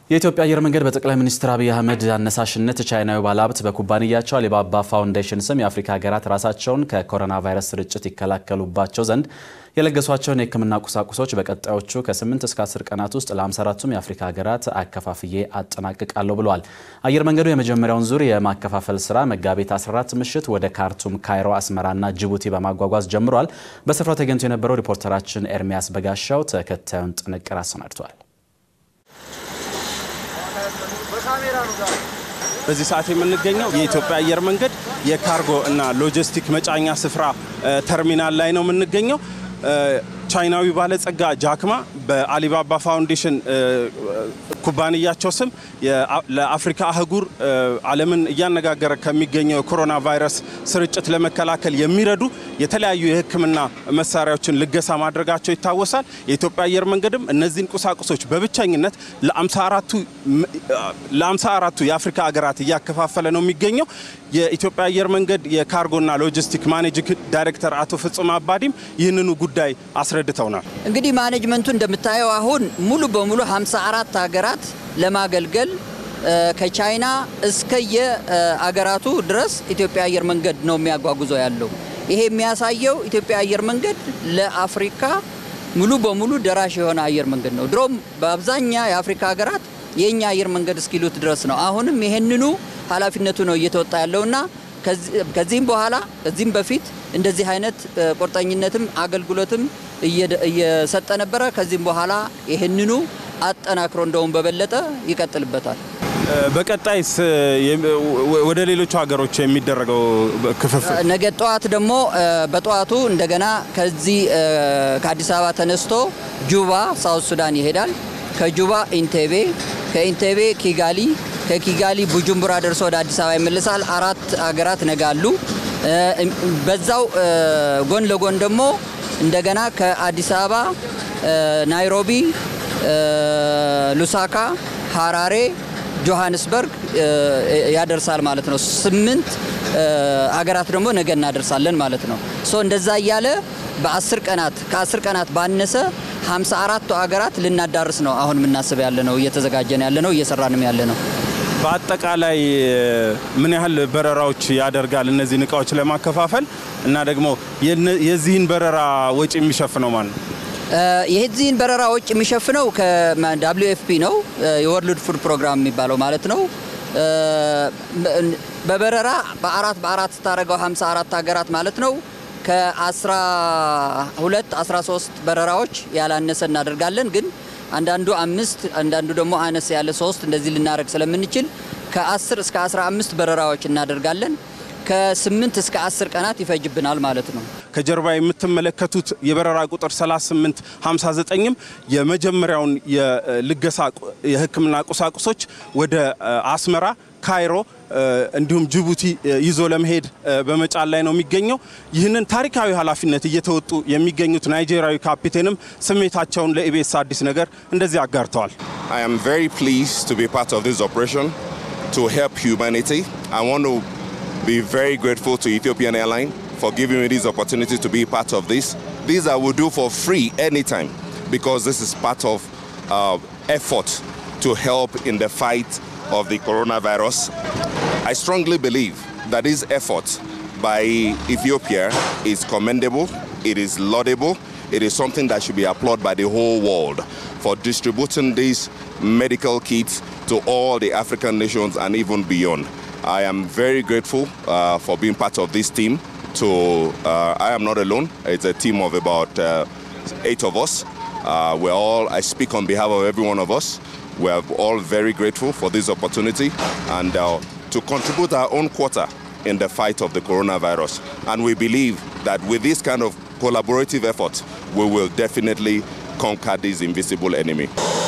የኢትዮጵያ አየር መንገድ በጠቅላይ ሚኒስትር አብይ አህመድ አነሳሽነት ቻይናዊ ባለሀብት በኩባንያቸው አሊባባ ፋውንዴሽን ስም የአፍሪካ ሀገራት ራሳቸውን ከኮሮና ቫይረስ ስርጭት ይከላከሉባቸው ዘንድ የለገሷቸውን የሕክምና ቁሳቁሶች በቀጣዮቹ ከ8 እስከ 10 ቀናት ውስጥ ለ54ቱም የአፍሪካ ሀገራት አከፋፍዬ አጠናቅቃለሁ ብለዋል። አየር መንገዱ የመጀመሪያውን ዙር የማከፋፈል ስራ መጋቢት 14 ምሽት ወደ ካርቱም፣ ካይሮ፣ አስመራና ጅቡቲ በማጓጓዝ ጀምሯል። በስፍራው ተገኝቶ የነበረው ሪፖርተራችን ኤርሚያስ በጋሻው ተከታዩን ጥንቅር አሰናድቷል። በዚህ ሰዓት የምንገኘው የኢትዮጵያ አየር መንገድ የካርጎ እና ሎጂስቲክ መጫኛ ስፍራ ተርሚናል ላይ ነው የምንገኘው። ቻይናዊ ባለጸጋ ጃክማ በአሊባባ ፋውንዴሽን ኩባንያቸው ስም ለአፍሪካ አህጉር ዓለምን እያነጋገረ ከሚገኘው የኮሮና ቫይረስ ስርጭት ለመከላከል የሚረዱ የተለያዩ የሕክምና መሳሪያዎችን ልገሳ ማድረጋቸው ይታወሳል። የኢትዮጵያ አየር መንገድም እነዚህን ቁሳቁሶች በብቸኝነት ለአምሳ አራቱ የአፍሪካ ሀገራት እያከፋፈለ ነው የሚገኘው። የኢትዮጵያ አየር መንገድ የካርጎና ሎጂስቲክ ማኔጂንግ ዳይሬክተር አቶ ፍጹም አባዲም ይህንኑ ጉዳይ አስረድተውናል። እንግዲህ ማኔጅመንቱ እንደምታየው አሁን ሙሉ በሙሉ 54 ሀገራት ለማገልገል ከቻይና እስከየ አገራቱ ድረስ ኢትዮጵያ አየር መንገድ ነው የሚያጓጉዘው ያለው። ይሄ የሚያሳየው ኢትዮጵያ አየር መንገድ ለአፍሪካ ሙሉ በሙሉ ደራሽ የሆነ አየር መንገድ ነው። ድሮም በአብዛኛ የአፍሪካ ሀገራት የእኛ አየር መንገድ እስኪሉት ድረስ ነው። አሁንም ይሄንኑ ኃላፊነቱ ነው እየተወጣ ያለውና ከዚህም በኋላ ከዚህም በፊት እንደዚህ አይነት ቁርጠኝነትም አገልግሎትም እየሰጠ ነበረ። ከዚህም በኋላ ይህንኑ አጠናክሮ እንደውም በበለጠ ይቀጥልበታል። በቀጣይስ ወደ ሌሎቹ ሀገሮች የሚደረገው ክፍፍል ነገ ጠዋት ደግሞ በጠዋቱ እንደገና ከዚህ ከአዲስ አበባ ተነስቶ ጁባ ሳውት ሱዳን ይሄዳል። ከጁባ ኢንቴቤ፣ ከኢንቴቤ ኪጋሊ፣ ከኪጋሊ ቡጁምቡራ ደርሶ ወደ አዲስ አበባ ይመልሳል። አራት ሀገራት ነጋሉ። በዛው ጎን ለጎን ደግሞ እንደገና ከአዲስ አበባ ናይሮቢ፣ ሉሳካ፣ ሀራሬ፣ ጆሃንስበርግ ያደርሳል ማለት ነው። ስምንት አገራት ደግሞ ነገ እናደርሳለን ማለት ነው። ሶ እንደዛ እያለ በአስር ቀናት ከአስር ቀናት ባነሰ 54ቱ አገራት ልናዳርስ ነው አሁን የምናስብ ያለ ነው፣ እየተዘጋጀን ያለ ነው፣ እየሰራንም ያለ ነው። በአጠቃላይ ምን ያህል በረራዎች ያደርጋል እነዚህን እቃዎች ለማከፋፈል እና ደግሞ የዚህን በረራ ወጪ የሚሸፍነው ማለት ነው? የዚህን በረራ ወጪ የሚሸፍነው ከዳብሊዩ ኤፍ ፒ ነው፣ የወርልድ ፉድ ፕሮግራም የሚባለው ማለት ነው። በበረራ በአራት በአራት ስታደረገው 54 ሀገራት ማለት ነው ከ12 13 በረራዎች ያላነሰ እናደርጋለን ግን አንዳንዱ አምስት አንዳንዱ ደግሞ አነስ ያለ ሶስት እንደዚህ ልናደርግ ስለምንችል ከ10 እስከ 15 በረራዎች እናደርጋለን። ከ8 እስከ 10 ቀናት ይፈጅብናል ማለት ነው። ከጀርባ የምትመለከቱት የበረራ ቁጥር 38 59ም የመጀመሪያውን የልገሳ የሕክምና ቁሳቁሶች ወደ አስመራ፣ ካይሮ እንዲሁም ጅቡቲ ይዞ ለመሄድ በመጫን ላይ ነው የሚገኘው። ይህንን ታሪካዊ ኃላፊነት እየተወጡ የሚገኙት ናይጄሪያዊ ካፒቴንም ስሜታቸውን ለኢቢኤስ አዲስ ነገር እንደዚህ አጋርተዋል። I am very pleased to be part of this operation to help humanity. I want to be very grateful to Ethiopian Airlines for giving me this opportunity to be part of this. These I will do for free anytime because this is part of uh, effort to help in the fight of the coronavirus. I strongly believe that this effort by Ethiopia is commendable, it is laudable, it is something that should be applauded by the whole world for distributing these medical kits to all the African nations and even beyond. I am very grateful uh, for being part of this team. To uh, I am not alone. It's a team of about uh, eight of us. we're all. I speak on behalf of every one of us. We're all very grateful for this opportunity and to contribute our own quota in the fight of the coronavirus. And we believe that with this kind of collaborative effort, we will definitely conquer this invisible enemy.